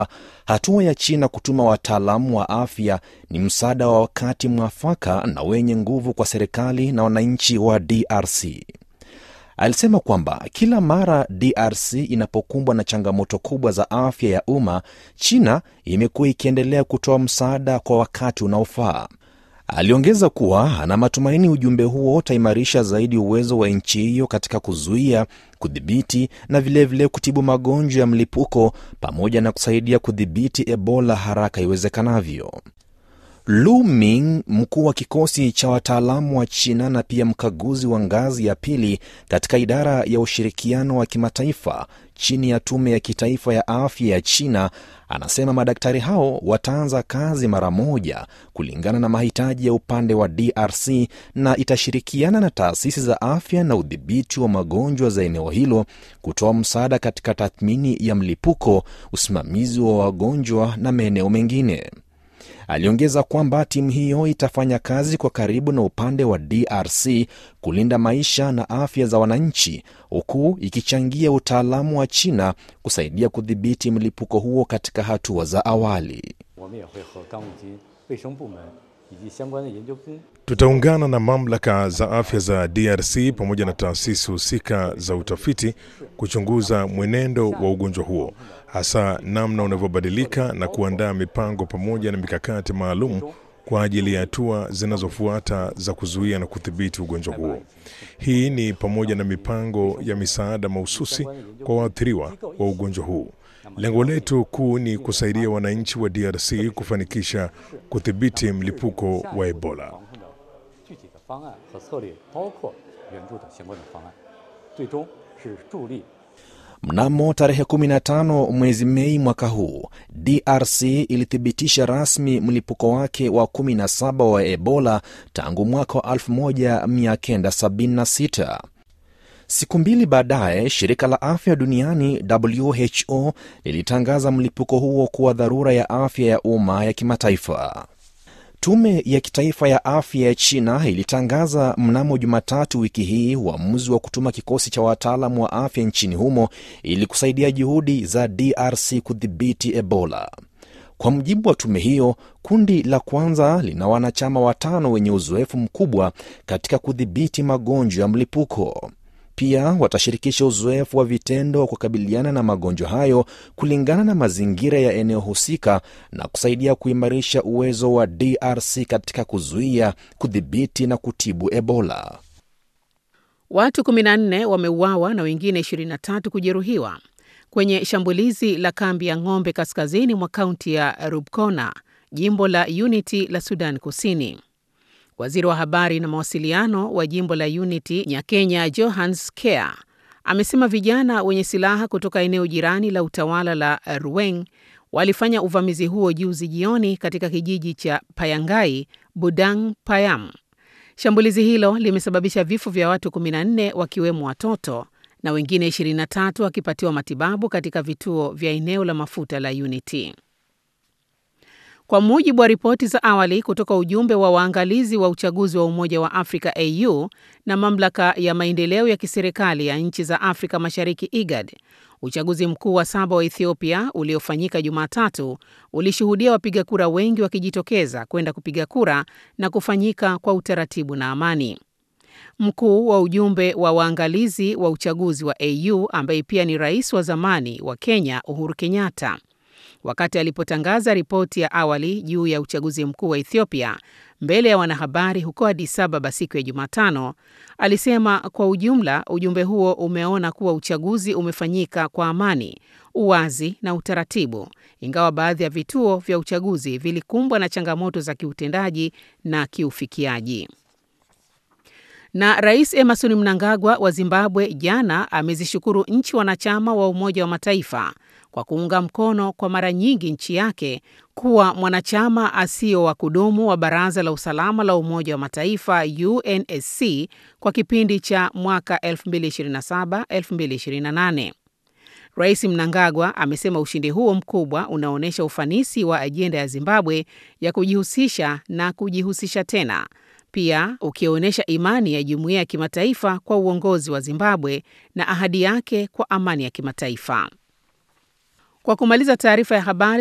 Hatua ya China kutuma wataalamu wa afya ni msaada wa wakati mwafaka na wenye nguvu kwa serikali na wananchi wa DRC. Alisema kwamba kila mara DRC inapokumbwa na changamoto kubwa za afya ya umma, China imekuwa ikiendelea kutoa msaada kwa wakati unaofaa. Aliongeza kuwa ana matumaini ujumbe huo utaimarisha zaidi uwezo wa nchi hiyo katika kuzuia, kudhibiti na vilevile vile kutibu magonjwa ya mlipuko pamoja na kusaidia kudhibiti Ebola haraka iwezekanavyo. Lu Ming, mkuu wa kikosi cha wataalamu wa China na pia mkaguzi wa ngazi ya pili katika idara ya ushirikiano wa kimataifa chini ya tume ya kitaifa ya afya ya China, anasema madaktari hao wataanza kazi mara moja kulingana na mahitaji ya upande wa DRC na itashirikiana na taasisi za afya na udhibiti wa magonjwa za eneo hilo kutoa msaada katika tathmini ya mlipuko, usimamizi wa wagonjwa na maeneo mengine. Aliongeza kwamba timu hiyo itafanya kazi kwa karibu na upande wa DRC kulinda maisha na afya za wananchi, huku ikichangia utaalamu wa China kusaidia kudhibiti mlipuko huo katika hatua za awali. Tutaungana na mamlaka za afya za DRC pamoja na taasisi husika za utafiti kuchunguza mwenendo wa ugonjwa huo, hasa namna unavyobadilika na kuandaa mipango pamoja na mikakati maalum kwa ajili ya hatua zinazofuata za kuzuia na kudhibiti ugonjwa huo. Hii ni pamoja na mipango ya misaada mahususi kwa waathiriwa wa ugonjwa huu. Lengo letu kuu ni kusaidia wananchi wa DRC kufanikisha kudhibiti mlipuko wa Ebola. Mnamo tarehe 15 mwezi Mei mwaka huu, DRC ilithibitisha rasmi mlipuko wake wa 17 wa Ebola tangu mwaka wa 1976. Siku mbili baadaye, shirika la afya duniani WHO lilitangaza mlipuko huo kuwa dharura ya afya ya umma ya kimataifa. Tume ya kitaifa ya afya ya China ilitangaza mnamo Jumatatu wiki hii uamuzi wa kutuma kikosi cha wataalamu wa afya nchini humo ili kusaidia juhudi za DRC kudhibiti Ebola. Kwa mujibu wa tume hiyo, kundi la kwanza lina wanachama watano wenye uzoefu mkubwa katika kudhibiti magonjwa ya mlipuko. Pia watashirikisha uzoefu wa vitendo wa kukabiliana na magonjwa hayo kulingana na mazingira ya eneo husika na kusaidia kuimarisha uwezo wa DRC katika kuzuia, kudhibiti na kutibu Ebola. Watu 14 wameuawa na wengine 23 kujeruhiwa kwenye shambulizi la kambi ya ng'ombe kaskazini mwa kaunti ya Rubkona, jimbo la Unity la Sudan Kusini. Waziri wa habari na mawasiliano wa jimbo la Unity Nyakenya Johans Kea amesema vijana wenye silaha kutoka eneo jirani la utawala la Ruweng walifanya uvamizi huo juzi jioni katika kijiji cha Payangai, Budang Payam. Shambulizi hilo limesababisha vifo vya watu 14 wakiwemo watoto na wengine 23 wakipatiwa matibabu katika vituo vya eneo la mafuta la Unity. Kwa mujibu wa ripoti za awali kutoka ujumbe wa waangalizi wa uchaguzi wa Umoja wa Afrika AU na mamlaka ya maendeleo ya kiserikali ya nchi za Afrika Mashariki IGAD, uchaguzi mkuu wa saba wa Ethiopia uliofanyika Jumatatu ulishuhudia wapiga kura wengi wakijitokeza kwenda kupiga kura na kufanyika kwa utaratibu na amani. Mkuu wa ujumbe wa waangalizi wa uchaguzi wa AU ambaye pia ni rais wa zamani wa Kenya Uhuru Kenyatta wakati alipotangaza ripoti ya awali juu ya uchaguzi mkuu wa Ethiopia mbele ya wanahabari huko Addis Ababa siku ya Jumatano, alisema kwa ujumla ujumbe huo umeona kuwa uchaguzi umefanyika kwa amani, uwazi na utaratibu, ingawa baadhi ya vituo vya uchaguzi vilikumbwa na changamoto za kiutendaji na kiufikiaji. Na Rais Emerson Mnangagwa wa Zimbabwe jana amezishukuru nchi wanachama wa Umoja wa Mataifa kwa kuunga mkono kwa mara nyingi nchi yake kuwa mwanachama asio wa kudumu wa Baraza la Usalama la Umoja wa Mataifa UNSC kwa kipindi cha mwaka 2027-2028. Rais Mnangagwa amesema ushindi huo mkubwa unaonyesha ufanisi wa ajenda ya Zimbabwe ya kujihusisha na kujihusisha tena pia ukionyesha imani ya jumuiya ya kimataifa kwa uongozi wa Zimbabwe na ahadi yake kwa amani ya kimataifa. Kwa kumaliza taarifa ya habari